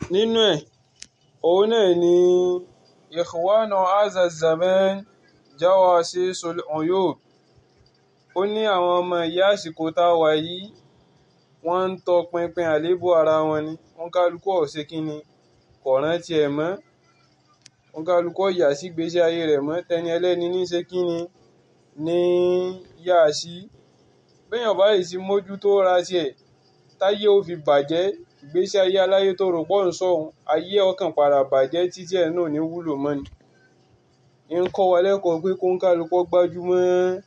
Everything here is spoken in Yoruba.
nínú ẹ̀ òun náà ni ikhwana hadha zaman jawasisul uyub ó ní àwọn ọmọ ìyá àsìkò tá a wà yìí wọ́n ń tọpinpin àléébù ara wọn ni wọ́n kálukú ọ̀sẹ̀ kínni kò rántí ẹ̀ mọ́ wọ́n kálukú ọ̀yà sí gbèsè ayé rẹ̀ mọ́ tẹni ẹlẹ́ni ní ṣe kínni ní yá sí béèyàn bá yìí sí mójútó ra tiẹ̀ táyé ó fi bàjẹ́ ìgbésí ayé aláyé tó rò pọ̀ ń sọ̀hún ayé ọkàn padà bàjẹ́ títí ẹ̀ náà ní wúlò mọ́ ni ń kọ́ wa lẹ́kọ̀ọ́ pé kó ń kálukú gbájúmọ́